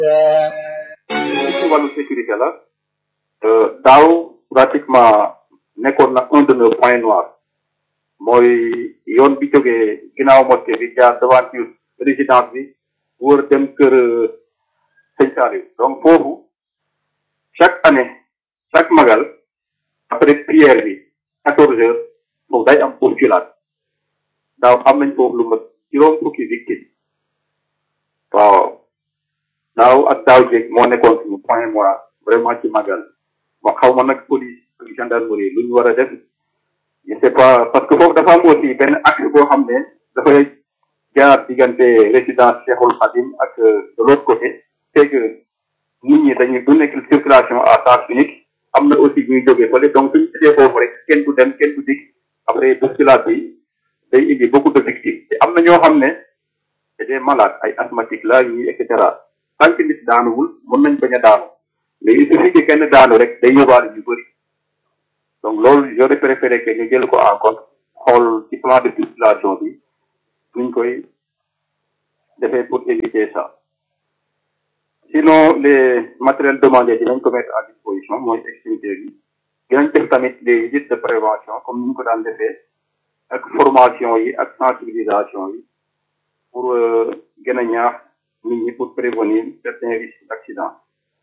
ci wàllu sécurité la daaw pratiquement nekkoon na un de nos points noirs mooy yoon bi jógee ginnaaw mosquée bi jaar devanture résidence bi wër dem kër sëñ Saliou donc foofu chaque année chaque magal après prière bi quatorze heures foofu day am bousculade daaw am nañ foofu lu mat juróom fukki victime waaw daaw ak daaw jéeg moo nekkoon suñu point noir vraiment ci magal bon xaw ma nag police ak gendarmerie lu ñu war a def je sais pas parce que foofu dafa am aussi benn axe boo xam ne dafay jaar diggante résidence Cheikhoul Khadim ak de l'autre côté c'est que nit ñi dañuy du nekk circulation à sens unique am na aussi ñuy jógee fële donc suñu gisee foofu rek kenn du dem kenn du dikk après bousculade bi day indi beaucoup de victimes te am na ñoo xam ne c'est des malades ay asthmatiques la ñi et cetera tant que nit daanuwul mën nañ bañ a daanu mais il suffit que kenn daanu rek day yóbbaale ñu bëri donc loolu j'aurais préféré que ñu jël ko en compte xool ci plan de circulation bi nuñ koy defee pour éviter ça sinon les matériels demandés dinañ ko mettre à disposition mooy extincteurs yi dinañ def tamit des visites de prévention comme ni ñu ko daan defee ak formation yi ak sensibilisation yi pour gën a ñaax nit ñi pour prévenir certains risques d'accident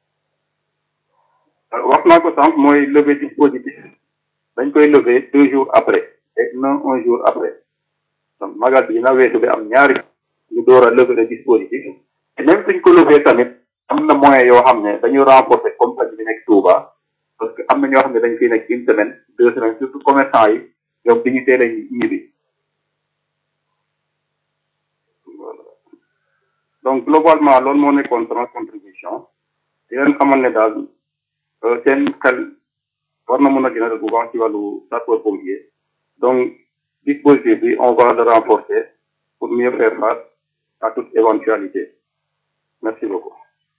wax naa ko sànq mooy lever dispositif dañ koy lever deux jours après et non un jour après donc magal bi dina weesu bi am ñaari ñu door a lever le dispositif et même suñ ko lever tamit am na moyen yoo xam ne dañu renforcer compagnie bi nekk Touba parce que am na ñoo xam ne dañ fiy nekk une semaine deux semaines surtout commerçant yi ñoom dañu teel a ñibbi donc globalement loolu moo nekkoon sama contribution di leen xamal ne daal seen xel war na mën a gën a bu baax ci wàllu sapeur pompier donc dispositif bi on va le renforcer pour mieux faire face à toute éventualité merci beaucoup.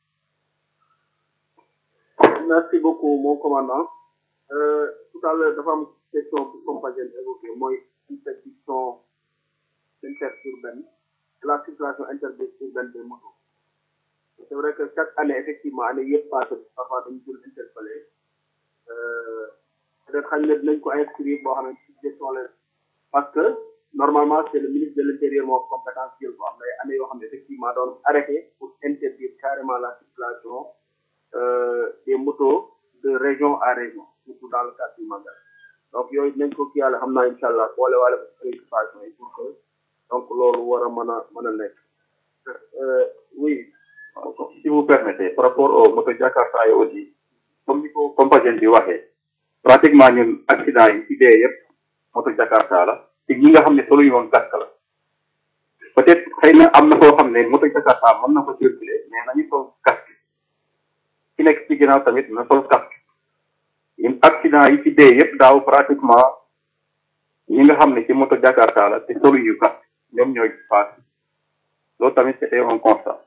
merci beaucoup mon commandant euh, tout à l'heure dafa am question bu compagnie évoqué mooy interdiction interurbaine de la circulation interurbaine des motos c'est vrai que chaque année effectivement année yëpp passé parfois dañu jël interpellé peut-être xañ na dinañ ko inscrire boo xam ne ci gestion la parce que normalement c'est le ministre de l'intérieur moo compétence jël ko am na ay année yoo xam ne effectivement doon arrêté pour interdire carrément la circulation euh, des motos de région à région surtout dans le cadre du Magal donc yooyu dinañ ko kii yàlla xam naa incha allah boole waale préoccupation yi pour que donc loolu war a mën a mën a nekk oui si vous permettez par rapport au moto Jakarta yi aussi comme ni ko compagnie bi waxee pratiquement ñun accident yi ci dee yëpp moto Jakarta la te ñi nga xam ne solo ñu woon casque la peut-être xëy na am na foo xam ne moto Jakarta mën na ko circuler mais nañu sol casque ki nekk ci ginnaaw tamit na sol casque ñun accident yi ci dee yëpp daaw pratiquement ñi nga xam ne ci moto Jakarta la te solo yu casque ñoom ñooy paas loolu tamit c'était un constat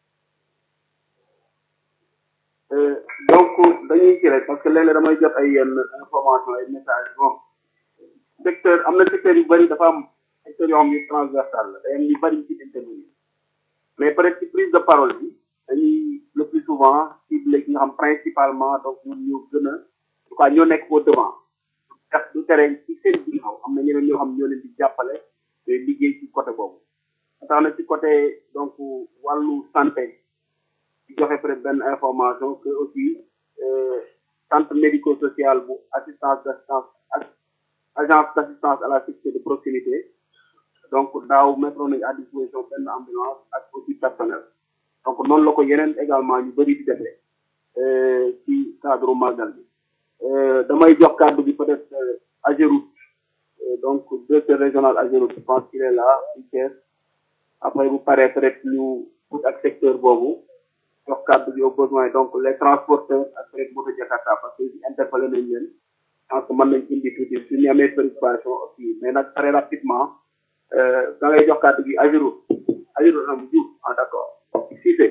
donc dañuy ci rek parce que léeg-léeg damay jot ay yenn information ay message bon secteur am na secteur yu bëri dafa am secteur yoo xam ni transversal la day am ñu bëri ci intervenir mais peut être ci prise de parole bi dañuy le plus souvent ciblé ki nga xam principalement donc ñun ñu gën a en tout cas ñoo nekk au devant tax du tere ci seen ginnaaw am na ñeneen ñoo xam ñoo leen di jàppale te liggéey ci côté boobu tax na ci côté donc wàllu santé di joxe peut être benn information que aussi centre médico social bu assistance d' assistance ak agence d' assistance à la sécurité de proximité donc daaw mettre nañu à disposition benn ambulance ak aussi personnel donc noonu la ko yeneen également ñu bëri di defee ci cadre magal bi damay jox kàddu bi peut être Ageroute donc directeur régional Ageroute je pense qu'il est là ci Thiès après bu paree peut être ñu ut ak secteur boobu jox kàddu bi au besoin donc les transporteurs ak peut être moto Jakarta parce que interpellé nañ leen je pense que mën nañ indi tuuti su ñu amee préoccupation aussi mais nag très rapidement da ngay jox kàddu gi Ageroute Ageroute am Diouf ah d' accord Cissé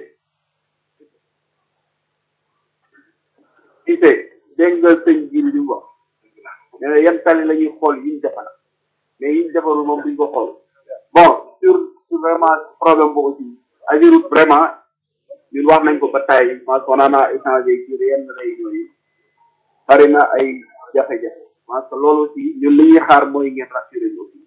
Cissé dégg nga sëñ ji li mu wax nee na yan tali la ñuy xool yi ñu defal mais yi ñu defarul moom duñ ko xool bon sur sur vraiment problème boobu aussi Ageroute vraiment ñun wax nañ ko ba tey parce que on en a échangé ci yenn réunion yi bari na ay jafe-jafe parce que loolu aussi ñun li ñuy xaar mooy ngeen rassuré ñu aussi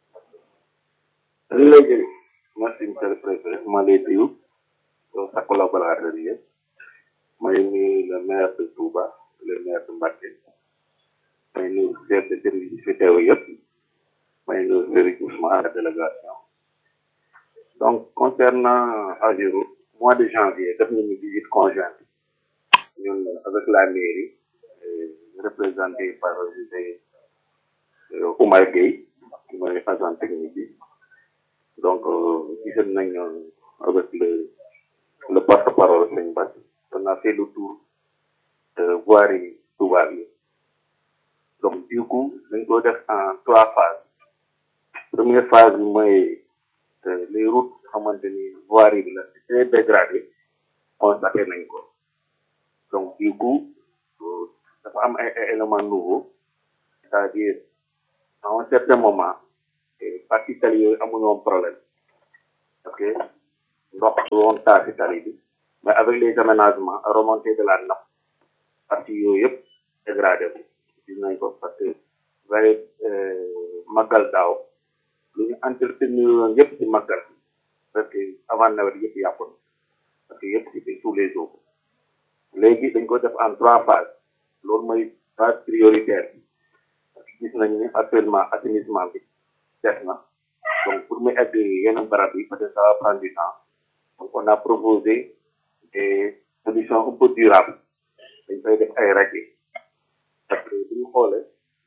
dañu lay jëlee merci monsieur le président ma lay nuyu sa collaborateur yi may nuyu le maire de Touba le maire de Mbacké may nuyu chef de service yi fi teew yëpp may nuyu Serigne Ousmane la délégation donc concernant Agiro mois de janvier def nañu visite conjointe ñun avec la mairie représenté par monsieur Oumar Gueye mooy agent technique bi donc gisoon nañu avec le le porte-parole Sëñ Bass on a fait le tour de voirie Touba bi donc du coup dañ ko def en trois phases première phase bi mooy les routes xamante ni voirie bi la c'est très dégradé constaté nañ ko donc du coup dafa am ay éléments nouveaux c'est-à-dire à un certain moment partie tali yooyu amuñu woon problème parce que ndox du woon taa si tali bi mais avec les aménagements remontée de la nappe partie yooyu yëpp dégradé ko gis nañ ko parce que vrai màggal daaw lu ñu entretenir woon yëpp si màggal parce que avant nawet yëpp yàqu na parce que yëpp c'était tous les jours léegi dañ ko def en trois phases loolu mooy phase prioritaire bi parce que gis nañu ne actuellement assainissement bi des na donc pour mu egg yenn barab yi peut-être ça va prendre du temps donc on a proposé des solutions un peu durables dañ koy def ay rajo parce que bu ñu xoolee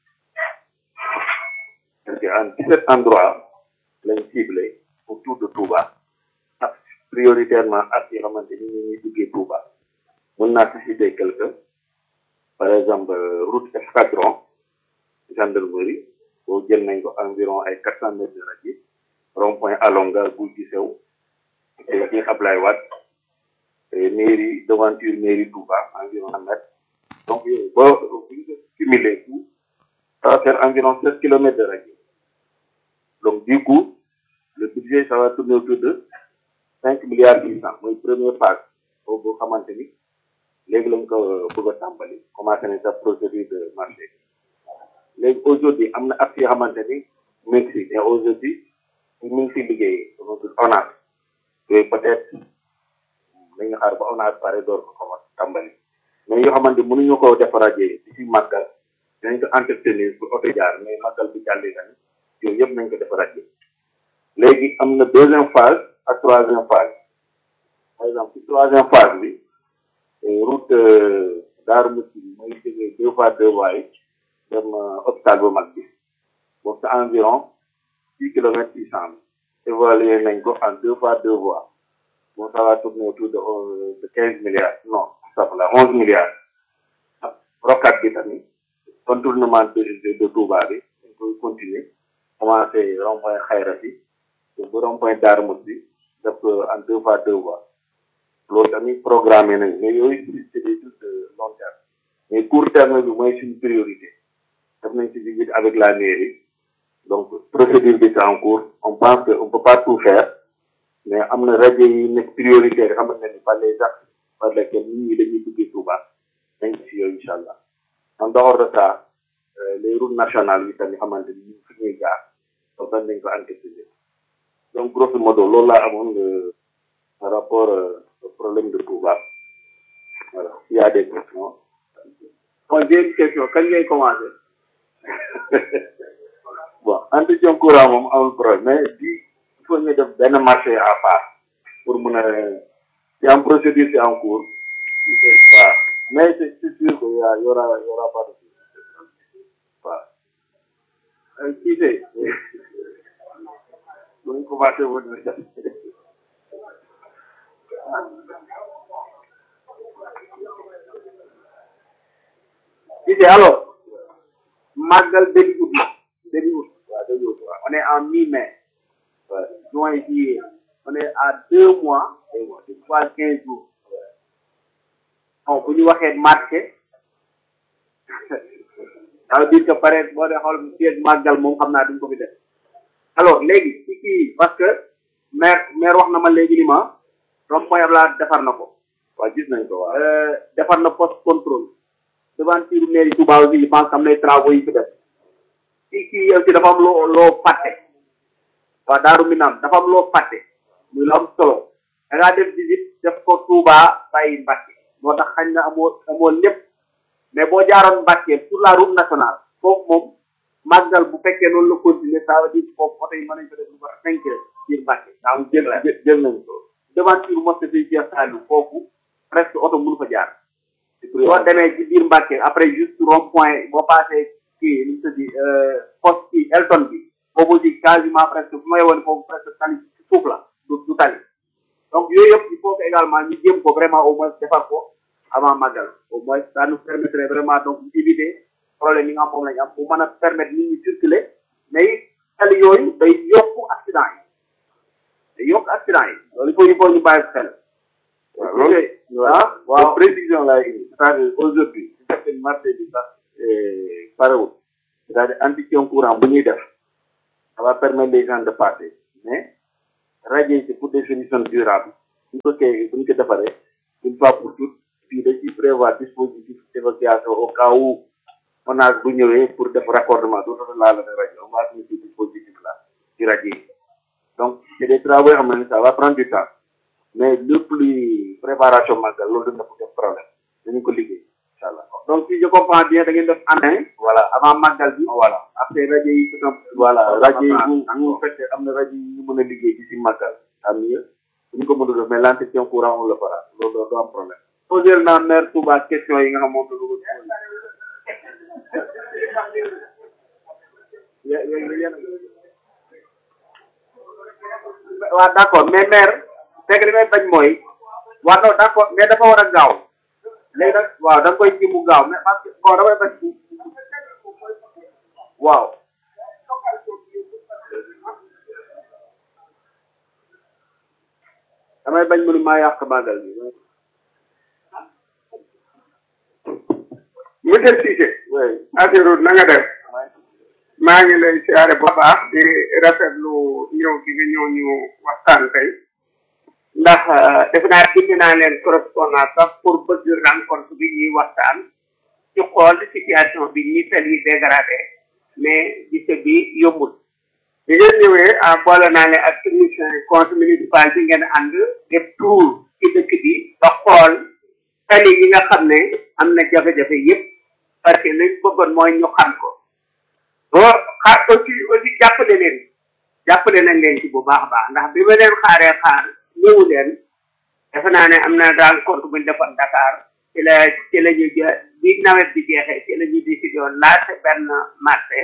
parce que en dix-sept endroits lañ ciblé autour de Touba ak prioritairement ak yoo xamante ni ñu ngi duggee Touba mën naa si citer quelque par exemple route escadron gendarmerie boo jël nañ ko environ ay quatre cent mètres de radius rond point alonga guy gi sew et ci Ablaye Wade mairie devanture mairie Touba environ un mètre donc boo bu ñu cumulé tout ça va faire environ sept kilomètres de radius donc du coup le budget ça va tourner autour de cinq milliards six cent mooy première phase boobu xamante ni léegi lañ ko bëgg a tàmbali commencé nañ sa procédure de marché léegi aujourd'hui am na ak yoo xamante ni mu ngi si mais aujourd'hui mu ngi si liggéey ONAS yooyu peut-être dañu xaar ba ONAS pare door ko commencé tàmbali mais yoo xamante ni mënuñu ko defarajee di si màggal dinañ ko entretenir pour oto jaar mais màggal bi jàllee tamit yooyu yëpp nañ ko defarajee léegi am na deuxième phase ak troisième phase par exemple ci troisième phase bi route Darou Mousty mooy jógee deux fois deux voies yi dem hôpital bu mag bi boobu c'est environ six kilomètres six cent évalué nañ ko en deux fois deux voies bon ça va tourner autour de de quinze milliards non ça va onze milliards rocade bi tamit contournement de de Touba bi dañ koy continuer commencé rond point Xayra bi ba rond point Darou Mousty def en deux fois deux voies loolu tamit programmé nañ mais yooyu c'est des trucs de long terme mais court terme bi mooy suñu priorité def nañ ci visite avec la mairie donc procédure bi c'est en cours on pense que on peut pas tout faire mais am na rajo yi nekk prioritaire xamante ne par les axes par lesquels nit ñi dañuy duggee Touba nañ ci yooyu incha allah en dehors de ça les routes nationales yi tamit xamante ni ñu fi ñuy jaar donc dañ nañ ko anticiper donc grosso modo loolu laa amoon par rapport au problème de Touba voilà il y a des questions. bon j'ai une question kañ ngay commencé. bon entretien courant moom amul problème mais bi il faut ñu def benn marché à part pour mun a c'est en procédure c'est en cours waaw mais c'est c'est sûr que y a y aura y aura pas de waaw kii de bu ñu commencé woon kii de alors màggal début août début août waaw dëgg waaw on est en mi-mai juin juillet on est à deux mois trois quinze jours bon bu ñu waxee marché ça veut dire que pare boo dee xool fii màggal moom xam naa duñ ko fi def alors léegi ci kii parce que maire maire wax na ma léegi ni ma rond point Abdoulaye defar na ko waaw gis nañ ko waaw defar na poste contrôle devanture mairie Touba aussi je pense que am nay travaux yi fi def kii kii aussi dafa am loo loo fàtte waaw Daaru Minam dafa am loo fàtte muy lu am solo da ngaa def visite def ko Touba bàyyi Mbàkke moo tax xañ na amoo amoo lépp mais boo jaaroon Mbàkke sur la route nationale foofu moom màggal bu fekkee loolu la continuer ça veut dire foofu oto yi mën nañ ko def lu ko cinq heures biir Mbàkke daa am jël jël nañ ko devanture mosquée fii Cheikh Saliou foofu presque oto mënu fa jaar boo demee ci biir Mbàkke après juste rond point boo passé kii nu mu tëddi poste kii Elton bi boobu di quasiment presque bu may woon foofu presque tali ci suuf la du du tali donc yooyu yëpp il faut que également ñu jéem ko vraiment au moins defar ko avant màggal au moins ça nous permettrait vraiment donc éviter problème yi nga xam moom lañu am bu mën a permettre nit ñi circuler mais it tali yooyu day yokku accident yi day yokk accident yi loolu il faut il faut ñu bàyyi xel waaw loolu ah waaw précision laay indi c'est-à-dire aujourd'hui su fekkee marché bi sax parewul c'est-à-dire entretien courant bu ñuy def ça va permettre les gens de passer mais rajo yi c'est pour des solutions durables bu ñu ko kee bu ñu ko defaree une fois pour toutes fii dañ ciy prévoir dispositif d'évacuation au cas où ONAS bu ñëwee pour def raccordement dootul laal la rajo on va mettre ce dispositif là ci rajo yi donc c'est des travaux yoo xam ne ça va prendre du temps mais lépp luy préparation màggal loolu dina ko def problème dañu ko liggéey incha allah. donc si je comprends bien da ngeen def année voilà avant màggal bi voilà après rajo yi c'est un voilà rajo yi bu bu fekkee am na rajo yi ñu mën a liggéey ci si màggal am mieux bu ñu ko mën a def mais l'entretien courant on le fera loolu doo am problème. posé naa maire Touba question yi nga xam moom la ko waaw d'accord mais maire fekk li may bañ mooy waaw non d'accord mais dafa war a gaaw léegi nag waaw da nga koy ji mu gaaw mais parce que bon damay bañ waaw damay bañ mu ni maa yàq màggal bi monsieur Cissé Ageroute na nga def maa ngi lay siyaare bu baax di rafetlu ñëw gi nga ñëw ñu waxtaan tey ndax def naa bind naa leen correspondance sax pour bëgg rencontre bi ñuy waxtaan ci xool situation bi ñi tali dégradé mais gise bi yombul bi ngeen ñëwee ah boole naa ne ak technicien conseil municipal bi ngeen ànd def tour ci dëkk bi ba xool tali yi nga xam ne am na jafe-jafe yépp parce que liñ bëggoon mooy ñu xam ko boo xaar aussi aussi jàppale leen jàppale nañ leen ci bu baax a baax ndax bi ma leen xaaree xaar ñëwu leen defe naa ne am na daal compte buñ defoon Dakar ci la ci la ñu jë bi nawet bi jeexee ci la ñu décidé woon laajte benn marché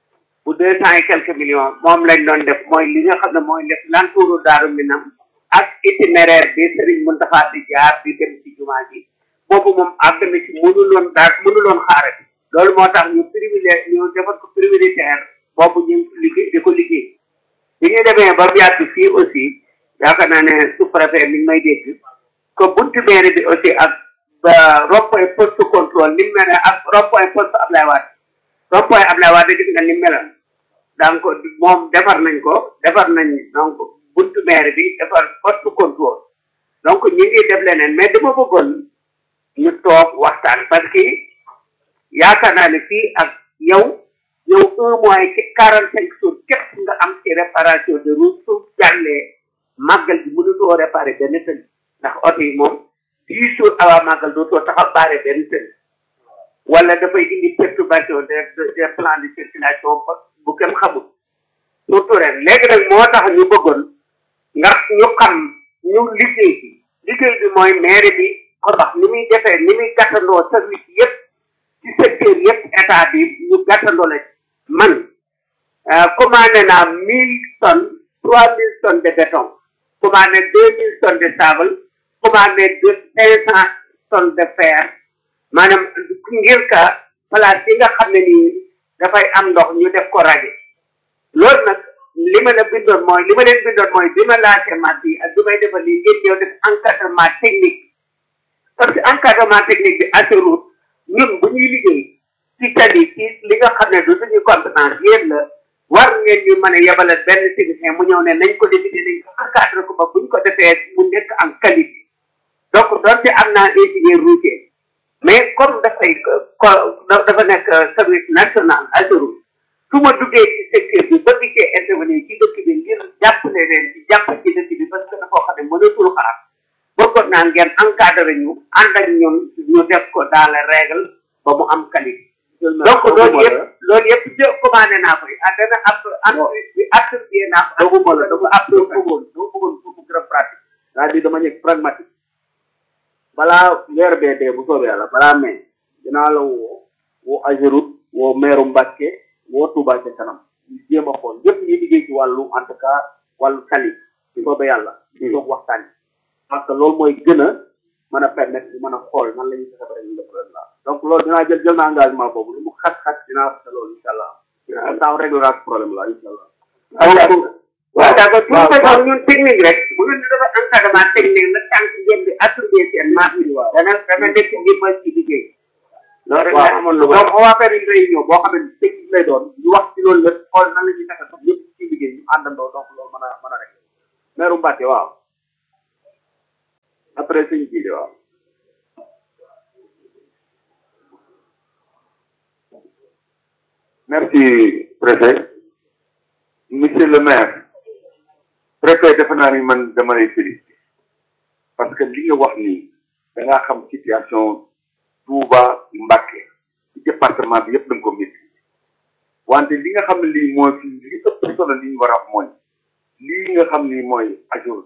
bu deux cent et quelques millions moom lañ doon def mooy li nga xam ne mooy def lantuuru Daaru Minam ak itinéraire bi Serigne Mountakha di jaar di dem ci jumaa ji boobu moom àgg na ci mënuloon daal mënuloon xaare loolu moo tax ñu privilège ñu defar ko prioritaire boobu ñu liggéey di ko liggéey bi ñu demee ba mu yàgg fii aussi yaakaar naa ne sous-préfet mi ngi may dégg que buntu mairie bi aussi ak ba rond-point poste contrôle ni mu mel ne ak rond-point poste Ablaye Wade rond-point Ablaye Wade gis nga ni mu meloon donc moom defar nañ ko defar nañ donc buntu mairie bi defar poste contrôle donc ñi ngi def leneen mais dama bëggoon ñu toog waxtaan parce que yaakaar naa ne fii ak yow yow un mois ci quarante cinq jours képp nga am ci réparation de route su jàllee màggal bi mënutoo réparé benn tëli ndax oto yi moom dix jours avant màggal dootoo taxaw baare benn tëli wala dafay indi perturbation des des plans de circulation ba bu kenn xamul surtout ren léegi nag moo tax ñu bëggoon nga ñu xam ñu liggéey bi liggéey bi mooy maire bi ko wax ni muy defee ni muy gàttandoo service yëpp ci secteur yëpp état bi ñu gàttandoo la man commandé naa mille tonnes trois mille tonnes de béton commandé deux mille tonnes de sable commandé deux cinq cent tonnes de fer maanaam ngir ka place yi nga xam ne nii dafay am ndox ñu def ko rajo loolu nag li ma la bindoon mooy li ma leen bindoon mooy bi ma laajte mat yi ak bi may defal lii ngeen ñëw def encadrement technique parce que encadrement technique bi assurut ñun bu ñuy liggéey ci tali ci li nga xam ne du suñu compétence yéen la war ngeen ñu mën a yebalal benn technicien mu ñëw ne nañ ko décider nañ ko encadré ko ba buñ ko defee mu nekk en qualité donc donte am naa ingénieur routier mais comme dafay ko dafa nekk service national autoroute su ma duggee ci secteur bi ba gisee intervenir ci dëkk bi ngir jàppale leen ci jàpp ci dëkk bi parce que dafa xam ne mënatul xaar bëggoon naa ngeen encadré ñu ànd ak ñun ñu def ko dans les règles ba mu am qualité donc loolu yëpp loolu yëpp jë commandé naa ko ah dana ab entreprise bi attribué naa ko doguma la dama ab dama bëggoon dama bëggoon pour mu gën a pratique c'est-à-dire dama nekk pragmatique balaa weer bee dee bu soobee yàlla balaa mai dinaa la woo woo Ageroute woo meeru Mbàkke woo Touba ca kanam ñu jéem a xool yëpp ñuy liggéey ci wàllu en tout cas wàllu tali bu soobee yàlla ñu dox waxtaan yi parce que loolu mooy gën a mën a permettre ñu mën a xool nan la ñuy fexe ba rek ñu def problème la donc loolu dinaa jël jël na engagement boobu lu mu xat-xat dinaa fexe loolu incha allah dinaa réglera ce problème là incha allah waaw d'accord pour que sax ñun technique rek bu ñu dafa encadrement technique la tànk ngeen di attribué seen marque yi dana dana nekk ngir mën ci liggéey loolu rek la amoon lu donc on va faire une réunion boo xam ne technique lay doon ñu wax ci loolu lépp xool nan la ñuy fexe ba ñëpp ci liggéey ñu àndandoo donc loolu mën a mën a rek meeru Mbacke waaw après sëñ ji de waaw merci préfet monsieur le maire préfet defe naa ni man dama lay félicité parce que li nga wax nii da ngaa xam situation Touba Mbacké ci département bi yëpp da nga ko maîtriser wante li nga xam ne lii mooy fi li ëpp solo li ñu war a wax mooy lii nga xam ni mooy ajur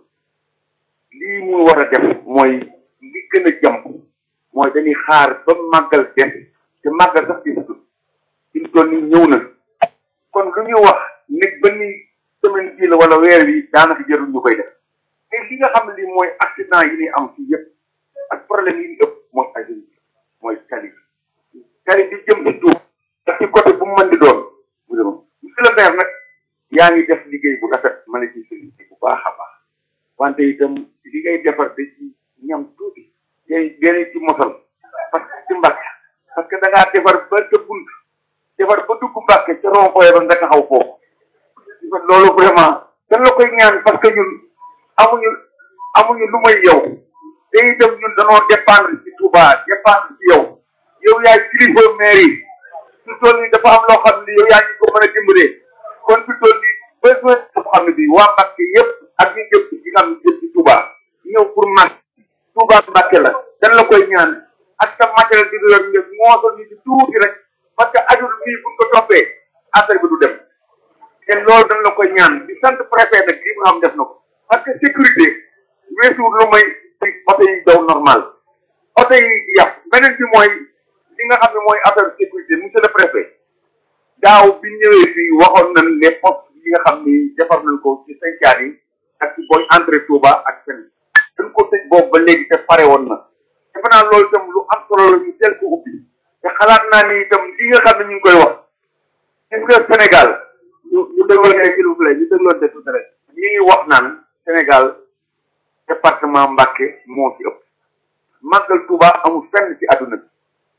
lii mu war a def mooy li gën a jàmp mooy dañuy xaar ba màggal def te màggal sax di sut fi mu toll nii ñëw na kon lu ñu wax nit ba ni semaine bii la wala weer wi daanaka jarul ñu koy def mais li nga xam ne lii mooy accident yi ni am fii yëpp ak problème yi ñu ëpp mooy ajur mooy tali tali bi jëm ci tuub ndax ci côté bu mu mën di doon mu dem monsieur le maire nag yaa ngi def liggéey bu rafet ma ne ci félicité bu baax a baax wante itam li ngay defar da ci ñam tuuti day gën ci mosal parce que ci mbàkk parce que da ngaa defar ba sa bunt defar ba dugg mbàkke ca rond-point ba nga taxaw foofu loolu vraiment dañ la koy ñaan parce que ñun amuñu amuñu lu may yow te itam ñun dañoo dépendre ci Touba dépendre ci yow yow yaay kilifa maire yi su toll nii dafa am loo xam ne yow yaa ngi ko mën a dimbalee kon su toll nii besoin boo xam ne bii waa Mbàkke yëpp ak ñu jëm ci nga xam ne jëm ci Touba ñëw pour mag Touba Mbàkke la dañ la koy ñaan ak sa matériel bi nga yor nga moosal ñu ci tuuti rek parce que ajul bii buñ ko toppee affaire bi du dem te loolu dañ la koy ñaan di sant préfet nag li nga xam def na ko parce que sécurité weesuwul lu may ci oto yi daw normal oto yi yàpp beneen bi mooy li nga xam ne mooy affaire sécurité monsieur le préfet daaw bi ñëwee fii waxoon nañ les postes yi nga xam ni defar nañ ko ci Saint-Thiar yi ak ci booy entrée Touba ak seen dañ ko tëj boobu ba léegi te pare woon na defe naa loolu itam lu am solo la ñu teel ko ubbi te xalaat naa ni itam li nga xam ne ñu ngi koy wax gis nga Sénégal ñu ñu dégloon ne s'il vous plaît ñu dégloon de tout rek ñi ngi wax naan Sénégal département Mbacké moo ci ëpp màggal Touba amul fenn ci àdduna bi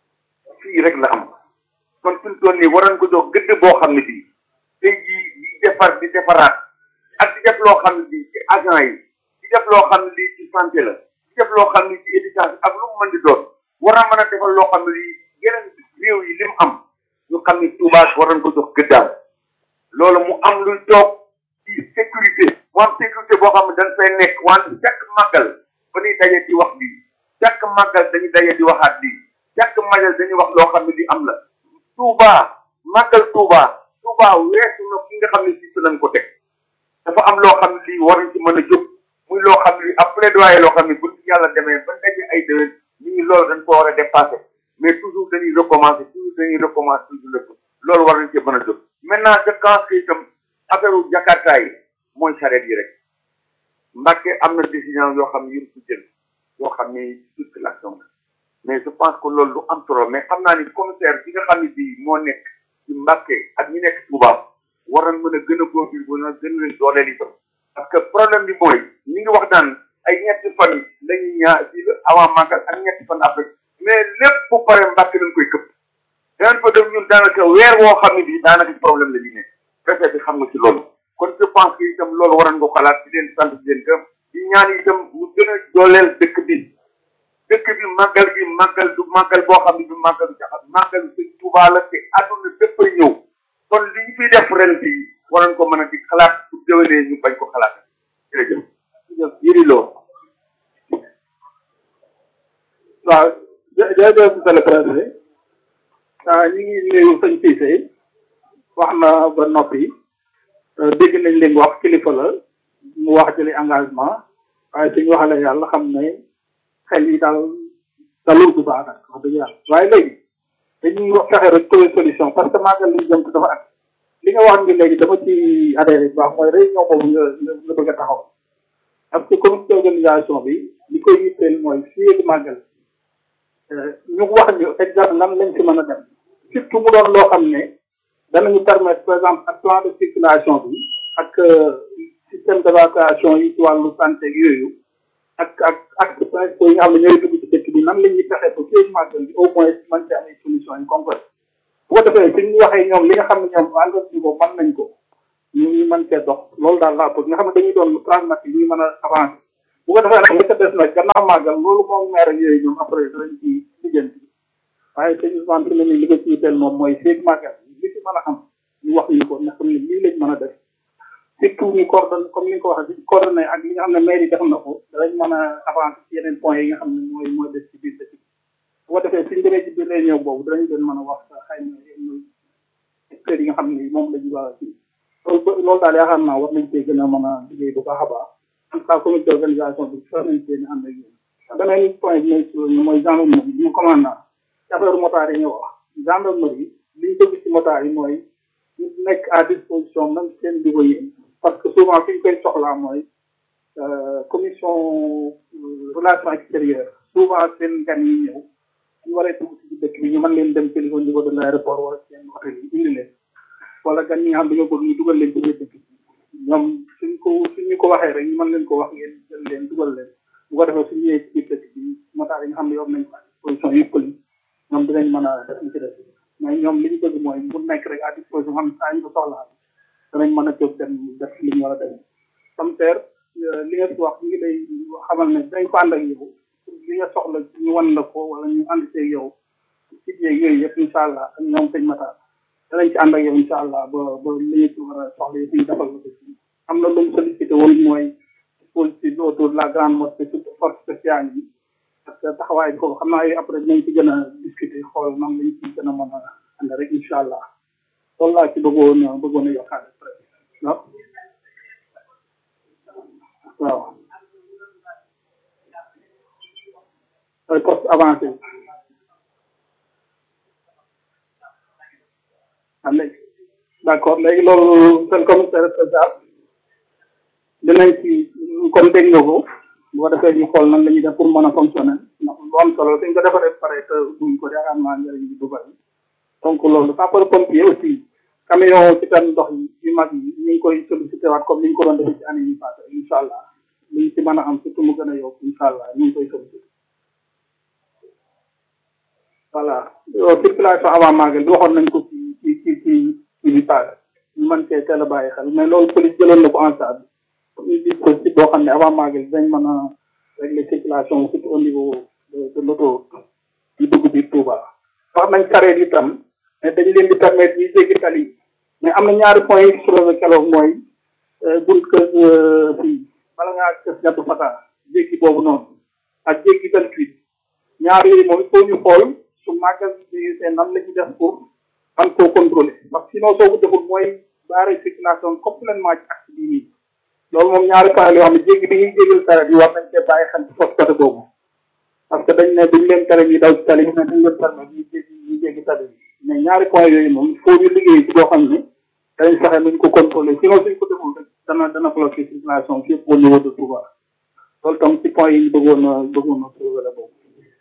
fii rek la am kon fi mu toll nii waroon ko jox gëdd boo xam ne bii tey jii di defar di defaraat ak di def loo xam ne bii ci agent yi di def loo xam ne lii ci santé la di def loo xam ne ci éducation ak lu mu mën di doon war a mën a defal loo xam ne lii yeneen réew yi li mu am ñu xam ne Touba waroon ko jox gëddaam loolu mu am luy toog ci sécurité mu am sécurité boo xam ne dañ fay nekk wante chaque màggal ba ñuy daje di wax lii chaque màggal dañuy daje di waxaat lii chaque màggal dañuy wax loo xam ne li am la Touba màggal Touba Touba weesu na ki nga xam ne si lañ ko teg dafa am loo xam ne lii war nañ ci mën a jóg muy loo xam ne ab plaidoyer loo xam ne bu yàlla demee ba daje ay déwén ñu ngi loolu dañ ko war a dépasser mais toujours dañuy recommencer toujours dañuy recommencer toujours lépp loolu war nañ ci mën a jóg maintenant je pense que itam affaire u Jakarta yi mooy charrette yi rek Mbàkke am na décision yoo xam ne yëpp ci jël yoo xam ne circulation la mais je pense que loolu lu am solo mais xam naa ni commissaire bi nga xam ne bii moo nekk ci Mbàkke ak ñi nekk Touba war nañ mën a gën a góorgóorlu ba nga gën leen dooleel itam parce que problème bi mooy ñi ngi wax naan ay ñetti fan lañuy ñaar ci avant màggal ak ñetti fan après mais lépp bu pare Mbàkke dañ koy këpp danañ fa def ñun daanaka weer woo xam ne bii daanaka ci problème la ñuy nekk préfet bi xam nga ci loolu kon je pense que itam loolu waroon nga xalaat di leen sant di leen gëm di ñaan itam ñu gën a dooleel dëkk bi dëkk bi màggal gi màggal du màggal boo xam ne du màggal du jaxat màggal sëñ Tuubaa la te àdduna bépp ay ñëw kon li ñu fiy def ren bi waroon ko mën a di xalaat bu déwénee ñu bañ ko xalaat jërëjëf jërëjëf yëri loo waaw jërëjëf monsieur le président ah ñu ngi nuyu sëñ Cissé wax na ba noppi dégg nañ leen wax kilifa la mu wax jëli engagement waaye suñu waxale yàlla xam ne xel yi daal dalul bu baax nag wax dëgg yàlla waaye léegi dañuy wax fexe rek trouver solution parce que màggal liñ jëm dafa at li nga wax ni léegi dama ci adhéré bu baax mooy réunion boobu nga nga bëgg a taxaw parce que comité d'organisation bi li koy yitteel mooy fii di màggal ñu wax ñu exemple lan lañ ci mën a dem surtout mu doon loo xam ne danañu permettre par exemple ak plan de circulation bi ak système d'évacuation yi ci wàllu santé ak yooyu ak ak actes principaux yi nga xam ne ñooy dugg ci dëkk bi nan la ñuy fexe ba fii màggal bi au moins mën ci am ay solutions yu concrètes bu ko defee suñu waxee ñoom li nga xam ne ñoom engrais ko mën nañ ko ñu ñu mën cee dox loolu daal laa bëgg nga xam ne dañuy doon pragmatique ñu mën a avancer bu ko defee nag li ca des nag gannaaw màggal loolu moom maire ak yooyu ñoom après danañ ci lijjanti waaye sëñ Ousmane fi ne nii li ko ciy teel moom mooy feeg màggal li ci mën a am ñu wax ñu ko nga xam ne lii lañ mën a def surtout ñu coordonné comme ni nga ko waxee si coordonné ak li nga xam ne maire yi def na ko danañ mën a avancer ci yeneen points yi nga xam ne mooy mooy des ci biir dëkk bi bu ko defee suñ demee ci biir réunion boobu danañ leen mën a wax xëy na yenn secteurs yi nga xam ne moom lañu war a ci loolu loolu daal yaakaar naa war nañ cee gën a mën a liggéey bu baax a baax en tout cas comité d'organisation bi war nañ cee ànd ak yéen beneen point bi may suñu mooy gendarmerie bi ñu commandant ci affaire motard yi ñu wax gendarmerie li ñu bëgg ci motard yi mooy ñu nekk à disposition même seen niveau yi parce que souvent fi ñu koy soxlaa mooy commission relation extérieure souvent seen gan yi ñëw ñu waree dugg ci dëkk bi ñu mën leen dem jëli au niveau de l'aéroport wala seen hôtel yi indi leen wala gan ñi nga xam dañoo bëgg ñu dugal leen ci biir dëkk bi ñoom suñ ko suñu ko waxee rek ñu mën leen ko wax ngeen jël leen dugal leen bu ko defee suñu ñëwee ci biir dëkk bi motaar yi nga xam ne yor nañ position yëpp li ñoom dinañ mën a def li ci def mais ñoom li ñu bëgg mooy mu nekk rek à disposition xam saa ñu ko soxlaa danañ mën a jóg dem def li ñu war a def comme ter li nga fi wax ñu ngi lay xamal ne dañ ko ànd ak yow li nga soxla ñu wan la ko wala ñu ànd see yow ci yeeg yooyu yëpp incha allah ak ñoom sëñ Matar danañ ci ànd ak yow incha allah ba ba li ñu ci war a soxla yëpp ñu defal la ko ci am na lu mu sollicité woon mooy dispositif autour de la grande mosquée surtout force spéciale yi parce que taxawaay bi foofu xam naa yooyu après dinañ ci gën a discuter xool nan lañ ci gën a mën a ànd rek incha allah loolu laa ci bëggoon bëggoon a yokkaat waaw waaw ay poste avancé ah léegi d' accord léegi loolu seen commissaire spécial dinañ ci comme dégg nga ko bu ko defee ñu xool nan la ñuy def pour mën a fonctionner ndax lu am solo suñ ko defaree pare te buñ ko yaakaar naa njëriñ bi du bari donc loolu sapeur pompier aussi camion ci tan ndox yi yu mag yi ñu ngi koy sollicité waat comme ni ñu ko doon defee ci année yi passé incha allah liñ ci mën a am surtout mu gën a yokk incha allah ñu ngi koy sollicité voilà circulation avant magal bi waxoon nañ ko ci ci ci ci ci bi passé ñu mën cee teel a bàyyi xel mais loolu police jëloon na ko en charge comme une dispositif boo xam ne avant magal dañ mën a régler circulation surtout au niveau de de l'auto yi dugg biir Touba wax nañ sareet itam mais dañ leen di permettre ñuy jéggi tali mais am na ñaari point yi soulevé keroog mooy bunt kër fii bala ngaa kër ñettu fata jéggi boobu noonu ak jéggi vingt huit ñaar yooyu moom il faut ñu xool su màggal bi seen nan la ñuy def pour man koo contrôler parce que sinon soo ko deful mooy barrer circulation complètement ci axe bii nii loolu moom ñaari point yoo xam ne jéggi bi ñuy jéggal sareet yi war nañ cee bàyyi xel ci fausse côté boobu parce que dañ ne duñ leen tere ñu daw ci tali bi mais dañ leen permettre ñu jéggi ñu jéggi tali bi mais ñaari point yooyu moom il faut ñu liggéey ci boo xam ne dañ fexe nuñ ko contrôler sinon suñ ko deful rek dana dana bloquer circulation fii au niveau de Touba loolu tam ci point yi ñu bëggoon a bëggoon a trouver la boobu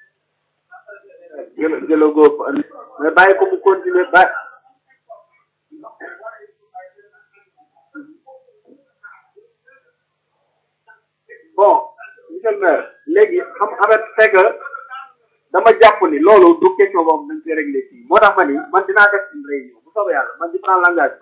jël jëla góob mais bàyyi ko mu continuer bàyyi bon monsieur le maire léegi xam xamet fekk dama jàpp ni loolu du question boobu dañ koy réglé fii moo tax ma ni man dinaa def une réunion bu soobee yàlla man di prendre l'engagement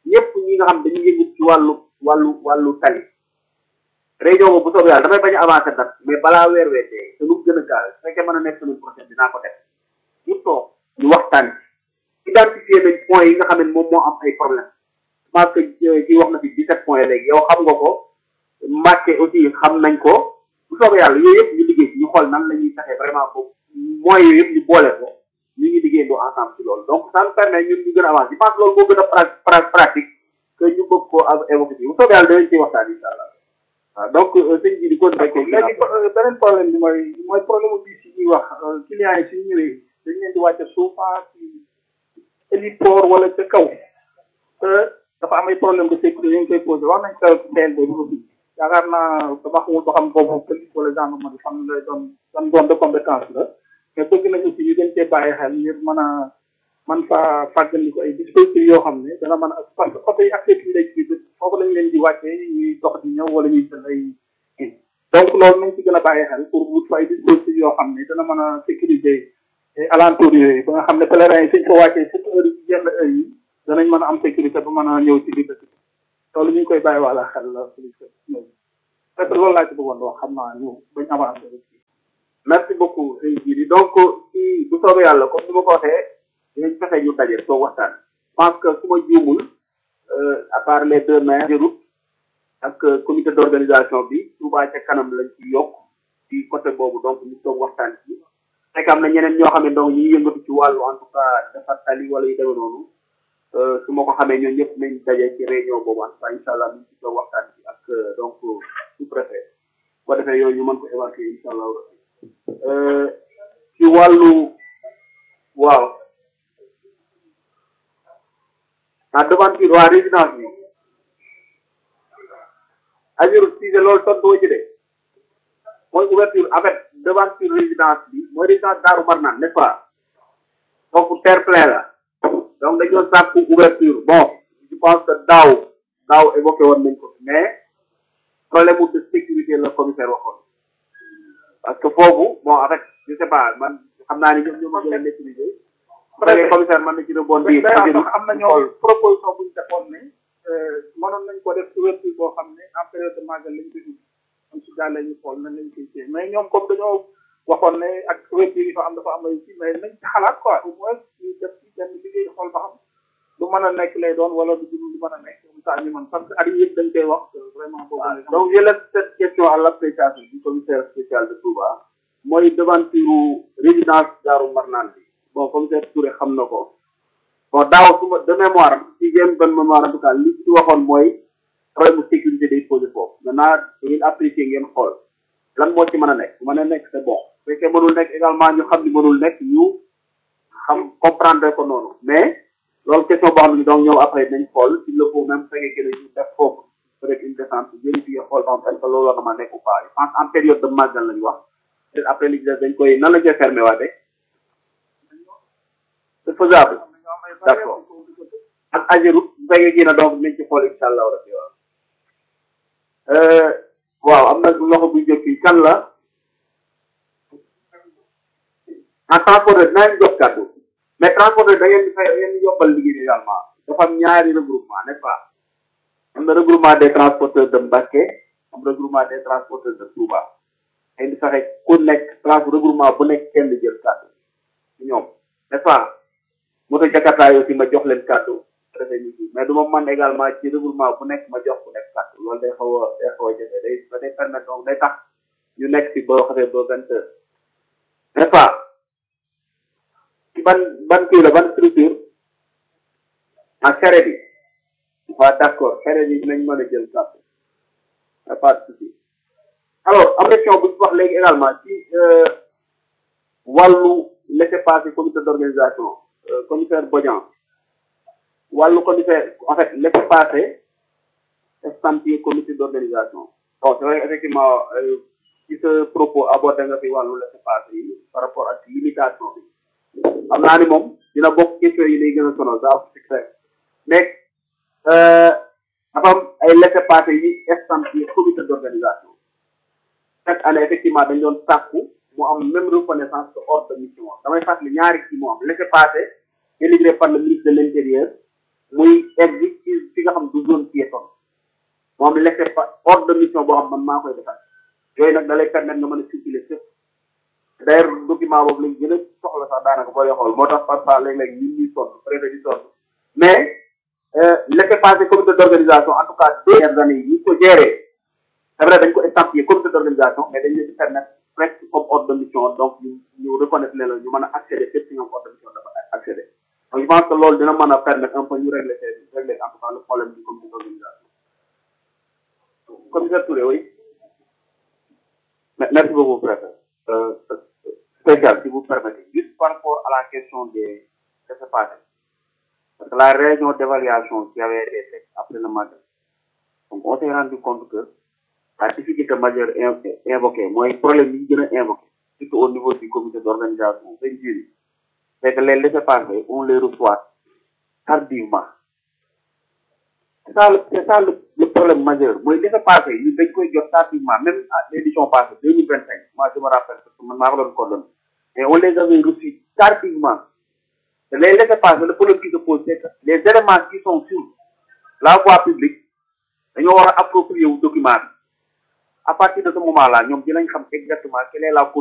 ñëpp ñi nga xam dañuy yëngu ci wàllu wàllu wàllu tali réunion boobu bu soobee yàlla damay bañ a avancer date mais balaa weer weer dee te lu gën a gaaw su fekkee mën a nekk semaine prochaine dinaa ko def ñu toog ñu waxtaan ci identifier nañ points yi nga xam ne moom moo am ay problème parce que ci wax na fi 17 points léegi yow xam nga ko Mbàkke aussi xam nañ ko bu soobee yàlla yooyu yëpp ñu liggéey ci ñu xool nan la ñuy taxee vraiment boobu moyens yooyu yëpp ñu boole ko ñu ngi liggéey doo ensemble ci loolu donc ça nous permet ñun ñu gën a avancer je pense loolu moo gën a pratique que ñu bëgg koo évoquer ci bu soobee yàlla danañ ciy waxtaan incha allah waaw donc sëñ bi di ko nekk léegi beneen problème bi mooy mooy problème bi si ñuy wax clients yi suñu ñëwee dañ leen di wàcce souvent ci héliport wala ca kaw te dafa am ay problème de sécurité ñu ngi koy posé wax nañ ko CND bi ko fii yaakaar naa dama xamul ba xam boobu police wala gendarmerie xam lay doon dan doon de compétence la mais bëgg nañ aussi ñu gën cee bàyyi xel ngir mën a man fa fàggandiku ay dispositifs yoo xam ne dana mën a parce que oto yi accès fii lay ci foofu lañ leen di wàccee ñuy dox di ñëw wala ñuy jël ay donc loolu nañ ci gën a bàyyi xel pour wut fa ay dispositifs yoo xam ne dana mën a sécuriser alentour yooyu ba nga xam ne pèlerins yi suñ ko wàccee surtout heure yi yenn heure yi danañ mën a am sécurité ba mën a ñëw ci biir dëkk bi loolu ñu ngi koy bàyyi wàlla xel la police ñëw parce que loolu laa ci bëggoon wax xam naa ñu bañ avancé merci beaucoup sëñ Jiri donc ci bu soobee yàlla comme ni ma ko waxee dinañ fexe ñu daje soo waxtaan je pense que su ma juumul à part les deux maires de route ak comité d' organisation bi Touba ca kanam lañ ci yokk ci côté boobu donc ñu toog waxtaan ci fekk am na ñeneen ñoo xam ne donc ñu ngi yëngatu ci wàllu en tout cas defar tali wala yu demee noonu su ma ko xamee ñooñu ñëpp nañ daje ci réunion boobu en tout cas incha allah ñu ci toog waxtaan ci ak donc sous préfet boo defee yooyu ñu mën ko évacuer incha allah ci wàllu waaw ah devanture waa résidence bi ajur siise loolu tontu wa ci de mooy ouverture en fait devanture résidence bi mooy résidence Daaru Marnaan n'est-ce pas foofu terre plein la donc dañoo sàkku ouverture bon je pense que daaw daaw évoqué woon nañ ko mais problème de sécurité la commissaire waxoon parce que foofu bon en fait je sais pas man xam naa ni ñoom ñoo ma gën a maîtriser préfet commissaire man na ci rebondir am na ñoo proposition bu ñu defoon ne mënoon nañ ko def ouverture boo xam ne en période de magal lañ koy ubbi am si daal la ñu xool nañ lañ koy téye mais ñoom comme dañoo waxoon ne ak ouverture yi fa am dafa am ay ci mais nañ ci xalaat quoi au moins ñu def ci benn liggéey xool ba xam du mën a nekk lay doon wala du du mën a nekk comme ça ñu mën parce que at yëpp dañ koy wax vraiment boobu donc je laisse cette question à l'appréciation du commissaire spécial de Touba mooy devanture résidence Daaru Marnaan bi bon commissaire Touré xam na ko bon daaw su ma de mémoire si jéem bonne mémoire en tout cas li ci waxoon mooy problème de sécurité day posé foofu maintenant da ngeen apprécier ngeen xool lan moo ci mën a nekk bu mën a nekk c'est bon bu fekkee mënul nekk également ñu xam ni mënul nekk ñu xam comprendre ko noonu mais loolu question boo xam ne donc ñëw après nañ xool s'il le faut même fekkee que ñu def foofu peut-être une descente vérifier xool ba xam est-ce que loolu war na ma nekk ou pas je pense en période de magal lañu wax peut-être après li dañ koy nan la koy fermé waate c'est faisable d'accord ak Ageroute bu fekkee kii na donc nañ ci xool incha allah rabbi waaw waaw am na loxo buy jóg fii kan la en transporteur dinaa leen jox kàddu mais transporteur da ngeen di fay da ngeen di yombal liggéey également dafa am ñaari regroupement n'est-ce pas am na regroupement des transporteurs de Mbacké am regroupement des transporteurs de Touba ngeen di fexe ku nekk trans regroupement bu nekk kenn jël kàddu ñoom n'est-ce pas moto Jakarta yi aussi ma jox leen kàddu préfet ñu ci mais du ma man également ci regroupement bu nekk ma jox ku nekk kàddu loolu day xaw a day xaw a jafe day day permettre donc day tax ñu nekk ci boo xasee ba vingt heures n'est-ce pas ci ban ban kii la ban structure ah charrette yi waaw d'accord charrette yi dinañ mën a jël kàddu y a pas de souci alors am question bu ñu wax léegi également ci wàllu laissez-passer comité d'organisation commissaire Bodian wàllu commissaire en fait laissez-passer estampillé comité d'organisation bon c'est vrai effectivement ci sa propos abordé nga fi wàllu laissez-passer yi par rapport ak limitation bi xam naa ni moom dina bokk question yi lay gën a sonal daa c'est clair mais dafa am ay laissez-passer yi estampillé comité d'organisation chaque année effectivement dañ doon sàkku mu am même reconnaissance de ordre de mission damay fàttali ñaari kii moo am laissez-passer délivré par le ministre de l'intérieur muy egg ci fi nga xam du zone piétonne moom laissé pas ordre de mission boo xam man maa koy defar yooyu nag da lay permettre nga mën a circuler fépp d'ailleurs document boobu lañ gën a soxla sax daanaka booy xool moo tax parfois léeg-léeg ñun ñuy sonn préfet di sonn mais laissé passer comité d'organisation en tout cas deux dernières années yi ñu ko gérer c'est vrai dañ ko estampillé comité d'organisation mais dañ leen di permettre presque comme ordre de mission donc ñu ñu reconnaître ne la ñu mën a accéder fépp si ñoom ordre de mission dafa accéder donc je pense que loolu dina mën a permettre un peu ñu régler régler en tout cas le problème du comité d'organisation commissaire Touré oui merci beaucoup préfet euh, spécial si vous permettez juste par rapport à la question des laissez-passer parce que la réunion d'évaluation qui avait été faite après le matin donc on s'est rendu compte que la difficulté majeure invoquée mooy problème yi gën a invoqué surtout au niveau du comité d'organisation seen juri c'est que les laissez-passer on les reçoit tardivement c'est ça le c'est ça le, le problème majeur mooy laissez-passer ñu dañ koy jot tardivement même à l'édition passée deux mille vingt cinq moi je me rappelle parce que man maa ko doon coordonné mais on les avait reçus tardivement te les laissez-passer le problème qui se pose c'est que les éléments qui sont sur la voie publique dañoo war a approprier wu document bi à partir de ce moment là ñoom dinañ xam exactement quelle est la